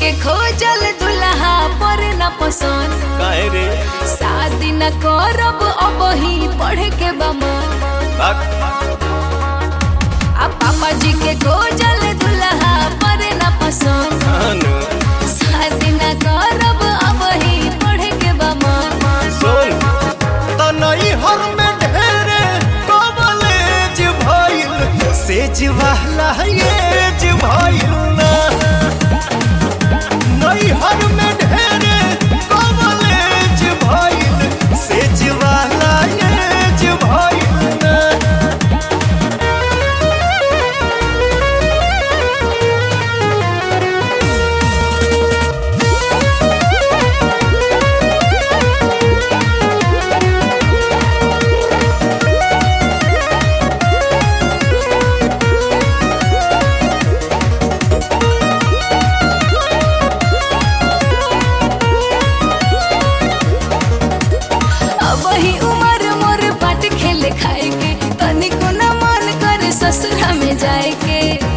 के खोजल दुल्हा पर न पसंद काहे रे शादी न करब अब ही पढ़े के बमन बाक आ पापा जी के खोजल दुल्हा पर न पसंद अनु शादी न करब अब ही पढ़े के बमन सुन तनई हर में ढेरे कॉलेज भइल सेज वाला एज भइल ना नई हर में ढेरे कॉलेज भइल सेज वाला एज भइल ना अब ही उम्र मोर बाट खेले खाए के तनिको न मन करे ससुरा में जाए के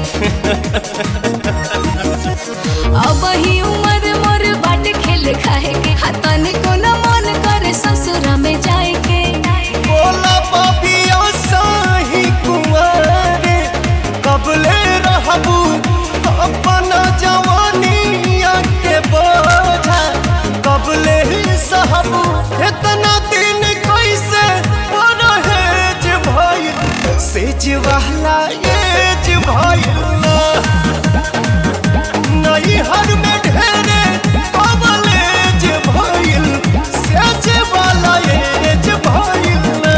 अब ही उम्र मोर बाट खेले खाए के हा तनिको न मन करे ससुरा में जाए के बोला पापिया साही कुंवारे कबले रहबू अपना जवानिया के बोझा कबले ही सहबू इतना दिन कैसे परहेज भइल सेज वाला एज भइल ना नई हर में ढेरे कबलेज भइल सेज वाला एज भइल ना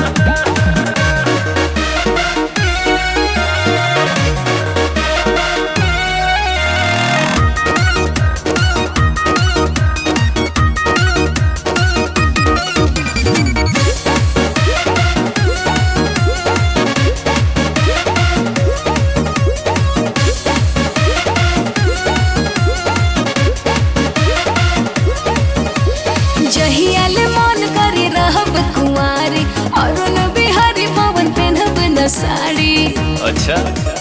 जहियाले मन करे रहब कुंवारी अरुण बिहारी पवन पेनहब न साड़ी अच्छा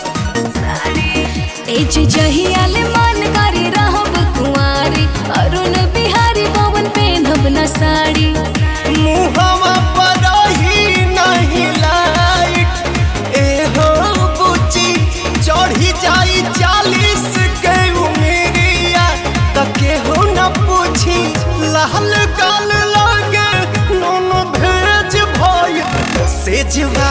ए जे जहियाले मन करे रहब कुंवारी अरुण बिहारी पवन पेनहब न साड़ी मुहवा पर ही नहीं लाइट ए हो बुची चढ़ी जाई चालीस के उमेरिया तके हो न पूछी लाल गाल लागे नोनो भेज भइल सेज